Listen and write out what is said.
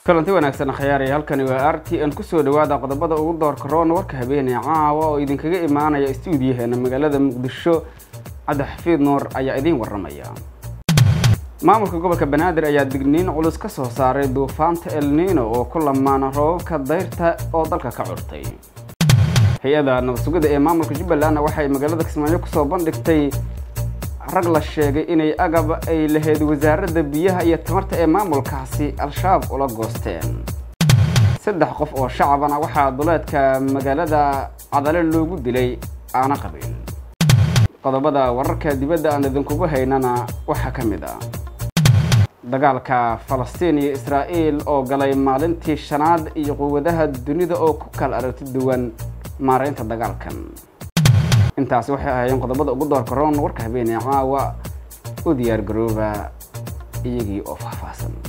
kulanti wanaagsan khyaaraya halkani waa r t n kusoo dhawaada qodobada ugu doorka roon warka habeenee caawa oo idinkaga imaanaya stuudiyaheena magaalada muqdisho cabdixafiid nuur ayaa idiin waramaya maamulka gobolka banaadir ayaa digniin culus ka soo saaray duufaanta elnino oo ku lamaana roobabka dayrta oo dalka ka curtay hay-ada nabad sugidda ee maamulka jubbalandna waxay magaalada kismaayo kusoo bandhigtay rag la sheegay inay agab ay lahayd wasaaradda biyaha iyo tamarta ee maamulkaasi al-shabaab ula goosteen saddex qof oo shacabana waxaa duleedka magaalada cadale loogu dilay aana qabiil qodobada wararka dibadda aan idinkugu haynana waxaa ka mid ah dagaalka falastiin iyo israa'iil oo galay maalintii shanaad iyo quwadaha dunida oo ku kala aragti duwan maaraynta dagaalkan intaasi waxay ahaayeen qodobada ugu doorka roon warka habeenee caawa u diyaar garooba iyagii oo faahfaahsan